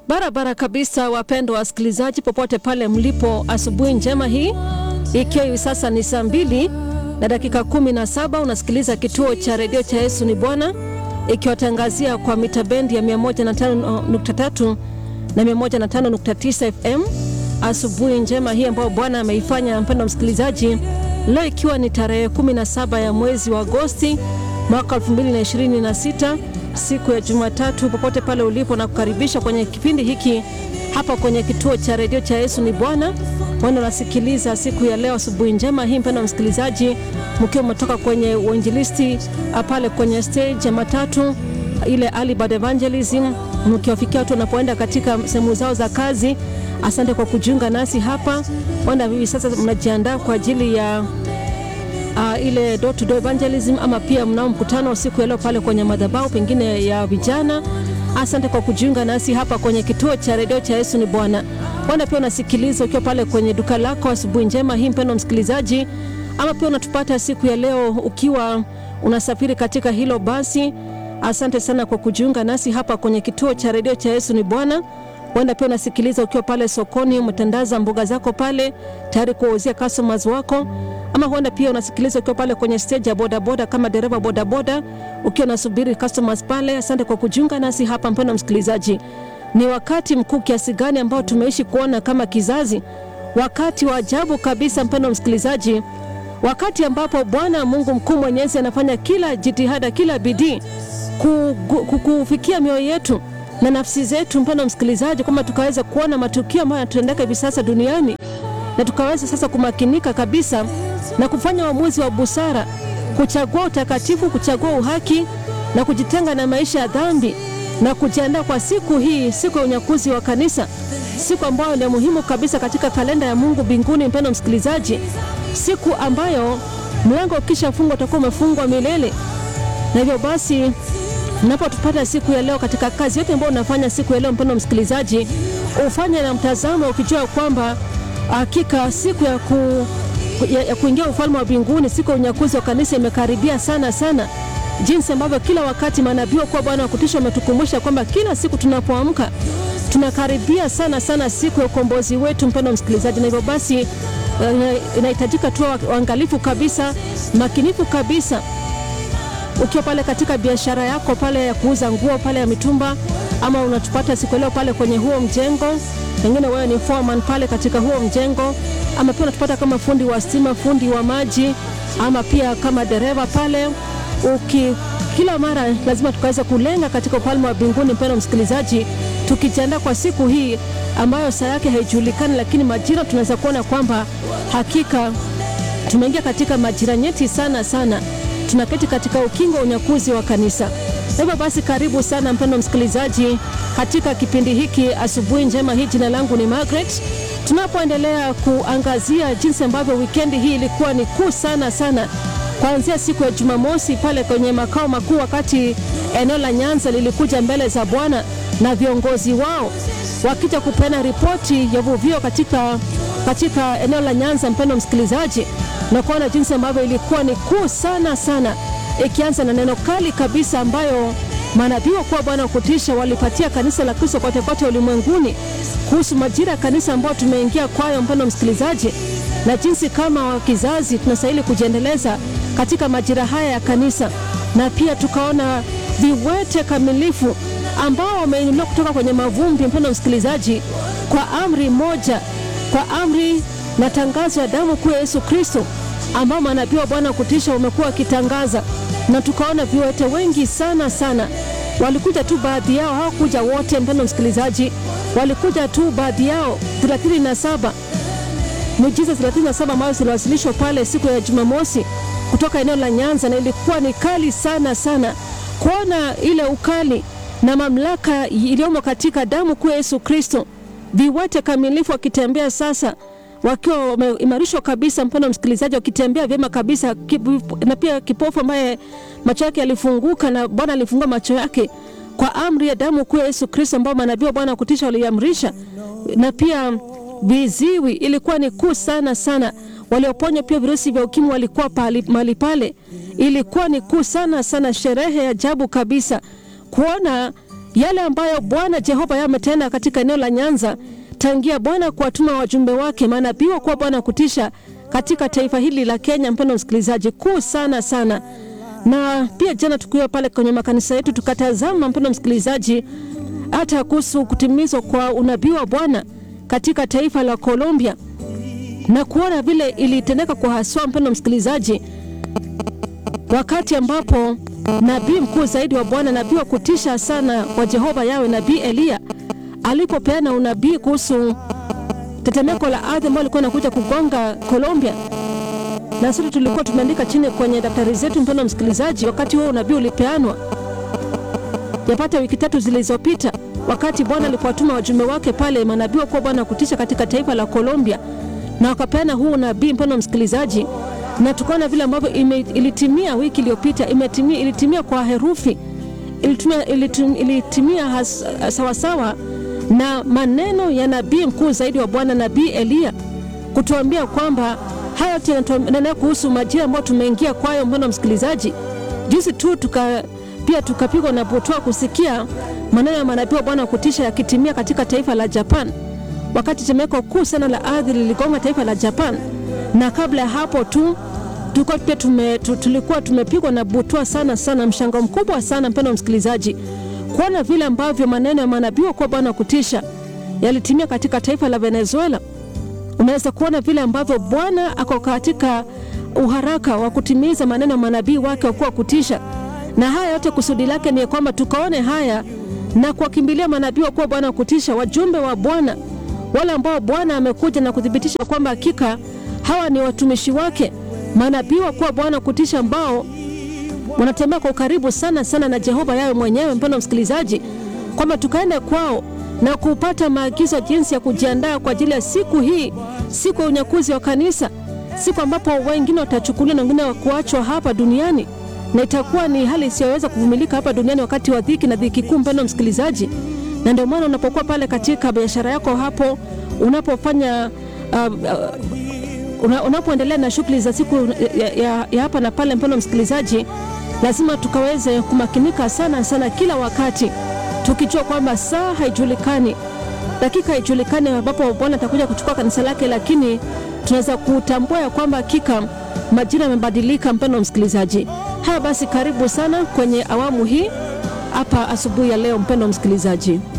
Barabara kabisa, wapendwa wasikilizaji, popote pale mlipo, asubuhi njema hii, ikiwa hivi sasa ni saa mbili na dakika kumi na saba unasikiliza kituo cha redio cha Yesu ni Bwana, ikiwatangazia kwa mita bendi ya 105.3 na 105.9 FM. Asubuhi njema hii ambayo Bwana ameifanya, mpendwa msikilizaji, leo ikiwa ni tarehe 17 ya mwezi wa Agosti mwaka 2026 siku ya Jumatatu, popote pale ulipo, na kukaribisha kwenye kipindi hiki hapa kwenye kituo cha redio cha Yesu ni Bwana. Wana nasikiliza siku ya leo, asubuhi njema hii, mpendwa msikilizaji, mkiwa umetoka kwenye uinjilisti pale kwenye stage ya matatu ile early bird evangelism, mkiwafikia watu wanapoenda katika sehemu zao za kazi. Asante kwa kujiunga nasi hapa. Wanda hivi sasa mnajiandaa kwa ajili ya uh, ile door to door evangelism ama pia mnao mkutano siku ya leo pale kwenye madhabahu pengine ya vijana. Asante kwa kujiunga nasi hapa kwenye kituo cha redio cha Yesu ni Bwana. Wanda pia unasikiliza ukiwa pale kwenye duka lako, asubuhi njema hii mpendwa msikilizaji, ama pia unatupata siku ya leo ukiwa unasafiri katika hilo basi. Asante sana kwa kujiunga nasi hapa kwenye kituo cha redio cha Yesu ni Bwana. Huenda pia unasikiliza ukiwa pale sokoni, umetandaza mboga zako pale tayari kuwauzia customers wako, ama huenda pia unasikiliza ukiwa pale kwenye stage ya bodaboda kama dereva bodaboda, ukiwa unasubiri customers pale. Asante kwa kujiunga nasi hapa, mpendwa msikilizaji. Ni wakati mkuu kiasi gani ambao tumeishi kuona kama kizazi, wakati wa ajabu kabisa, mpendwa msikilizaji, wakati ambapo Bwana Mungu mkuu mwenyezi anafanya kila jitihada, kila bidii kufikia mioyo yetu na nafsi zetu, mpendwa msikilizaji, kwamba tukaweza kuona matukio ambayo yanatendeka hivi sasa duniani na tukaweza sasa kumakinika kabisa na kufanya uamuzi wa busara, kuchagua utakatifu, kuchagua uhaki na kujitenga na maisha ya dhambi na kujiandaa kwa siku hii, siku ya unyakuzi wa kanisa, siku ambayo ni muhimu kabisa katika kalenda ya Mungu mbinguni. Mpendwa msikilizaji, siku ambayo mlango ukishafungwa utakuwa umefungwa milele, na hivyo basi unapotupata siku ya leo katika kazi yote ambayo unafanya siku ya leo, mpendwa msikilizaji, ufanye na mtazamo ukijua kwamba hakika siku ya, ku, ya, ya kuingia ufalme wa mbinguni, siku ya unyakuzi wa kanisa imekaribia sana sana, jinsi ambavyo kila wakati manabii kwa Bwana wa kutisha wametukumbusha kwamba kila siku tunapoamka tunakaribia sana sana siku ya ukombozi wetu, mpendwa msikilizaji, na hivyo basi inahitajika tu uangalifu kabisa, makinifu kabisa ukiwa pale katika biashara yako pale ya kuuza nguo pale ya mitumba, ama unatupata siku leo pale kwenye huo mjengo, pengine wewe ni foreman pale katika huo mjengo, ama pia unatupata kama fundi wa stima, fundi wa maji, ama pia kama dereva pale uki kila mara lazima tukaweza kulenga katika ufalme wa mbinguni, mpendwa msikilizaji, tukijiandaa kwa siku hii ambayo saa yake haijulikani, lakini majira tunaweza kuona kwamba hakika tumeingia katika majira nyeti sana sana tunaketi katika ukingo wa unyakuzi wa kanisa. Hivyo basi, karibu sana mpendwa msikilizaji katika kipindi hiki asubuhi njema hii. Jina langu ni Margaret, tunapoendelea kuangazia jinsi ambavyo wikendi hii ilikuwa ni kuu sana sana, kuanzia siku ya Jumamosi pale kwenye makao makuu, wakati eneo la Nyanza lilikuja mbele za Bwana na viongozi wao wakija kupeana ripoti ya uvuvio katika, katika eneo la Nyanza, mpendwa msikilizaji na kuona jinsi ambavyo ilikuwa ni kuu sana sana, ikianza na neno kali kabisa ambayo manabii kwa Bwana wa kutisha walipatia kanisa la Kristo kote kote ulimwenguni kuhusu majira ya kanisa ambayo tumeingia kwayo, mpendwa msikilizaji, na jinsi kama wa kizazi tunastahili kujiendeleza katika majira haya ya kanisa, na pia tukaona viwete kamilifu ambao wameinuliwa kutoka kwenye mavumbi, mpendwa msikilizaji, kwa amri moja, kwa amri na tangazo ya damu kuu ya Yesu Kristo ambao manabii wa Bwana kutisha wamekuwa wakitangaza, na tukaona viwete wengi sana sana. Walikuja tu baadhi yao, hawakuja wote, mpendwa msikilizaji, walikuja tu baadhi yao 37 miujiza 37 ambayo ziliwasilishwa pale siku ya Jumamosi kutoka eneo la Nyanza, na ilikuwa ni kali sana sana kuona ile ukali na mamlaka iliyomo katika damu kuu ya Yesu Kristo, viwete kamilifu wakitembea sasa wakiwa wameimarishwa kabisa, mpendwa msikilizaji, wakitembea vyema kabisa, na pia kipofu ambaye macho yake yalifunguka na Bwana alifungua macho yake kwa amri ya damu kuu ya Yesu Kristo, ambao manabii wa Bwana kutisha waliamrisha, na pia viziwi, ilikuwa ni kuu sana sana. Walioponywa pia virusi vya ukimwi walikuwa mahali pale, ilikuwa ni kuu sana sana, sherehe ya ajabu kabisa kuona yale ambayo Bwana Jehova yeye ametenda katika eneo la Nyanza tangia Bwana kuwatuma wajumbe wake manabii wa kuwa Bwana kutisha katika taifa hili la Kenya. Mpendo msikilizaji, kuu sana sana. Na pia jana tukiwa pale kwenye makanisa yetu tukatazama, mpendo msikilizaji, hata kuhusu kutimizwa kwa unabii wa Bwana katika taifa la Colombia na kuona vile ilitendeka kwa haswa, mpendo msikilizaji, wakati ambapo nabii mkuu zaidi wa Bwana, nabii wa kutisha sana wa Jehova yawe, nabii Eliya alipopeana unabii kuhusu tetemeko la ardhi ambalo lilikuwa linakuja kugonga Colombia, na sisi tulikuwa tumeandika chini kwenye daftari zetu, mpendo msikilizaji, wakati huo unabii ulipeanwa yapata wiki tatu zilizopita, wakati Bwana alipowatuma wajumbe wake pale, manabii wakuwa Bwana kutisha katika taifa la Colombia, na wakapeana huu unabii, mpendo msikilizaji, na tukaona vile ambavyo ilitimia wiki iliyopita, imetimia, ilitimia kwa herufi, ilitimia, ilitim, ilitimia sawasawa na maneno ya nabii mkuu zaidi wa Bwana, nabii Eliya kutuambia kwamba haya yote yananena kuhusu majira ambayo tumeingia kwayo. Mpendo msikilizaji, juzi tu tuka pia tukapigwa na butwa kusikia maneno ya manabii wa Bwana kutisha yakitimia katika taifa la Japan, wakati tetemeko kuu sana la ardhi liligonga taifa la Japan. Na kabla ya hapo tu tulikuwa pia tume, tulikuwa tumepigwa na butwa sana sana, mshangao mkubwa sana, mpendo msikilizaji, kuona vile ambavyo maneno ya manabii wa Bwana kutisha yalitimia katika taifa la Venezuela. Unaweza kuona vile ambavyo Bwana ako katika uharaka wa kutimiza maneno ya manabii wake wakuwa kutisha na haya yote kusudi lake ni kwamba tukaone haya na kuwakimbilia manabii wa kuwa Bwana kutisha, wajumbe wa Bwana, wale ambao Bwana amekuja na kuthibitisha kwamba hakika hawa ni watumishi wake, manabii wa kuwa Bwana kutisha, ambao wanatembea kwa ukaribu sana sana na Jehova yawe mwenyewe. Mpendo msikilizaji, kwamba tukaende kwao na kupata maagizo jinsi ya kujiandaa kwa ajili ya siku hii, siku ya unyakuzi wa kanisa, siku ambapo wengine watachukuliwa na wengine kuachwa hapa duniani na itakuwa ni hali isiyoweza kuvumilika hapa duniani wakati wa dhiki na dhiki kuu, mpendo msikilizaji. Na ndio maana unapokuwa pale katika biashara yako hapo, unapofanya uh, uh, una, unapoendelea na shughuli za siku ya, ya, ya hapa na pale, mpendo msikilizaji, lazima tukaweze kumakinika sana sana kila wakati, tukijua kwamba saa haijulikani, dakika haijulikani ambapo Bwana atakuja kuchukua kanisa lake, lakini tunaweza kutambua ya kwamba hakika majira yamebadilika, mpendo msikilizaji. Haya basi, karibu sana kwenye awamu hii hapa asubuhi ya leo, mpendo msikilizaji.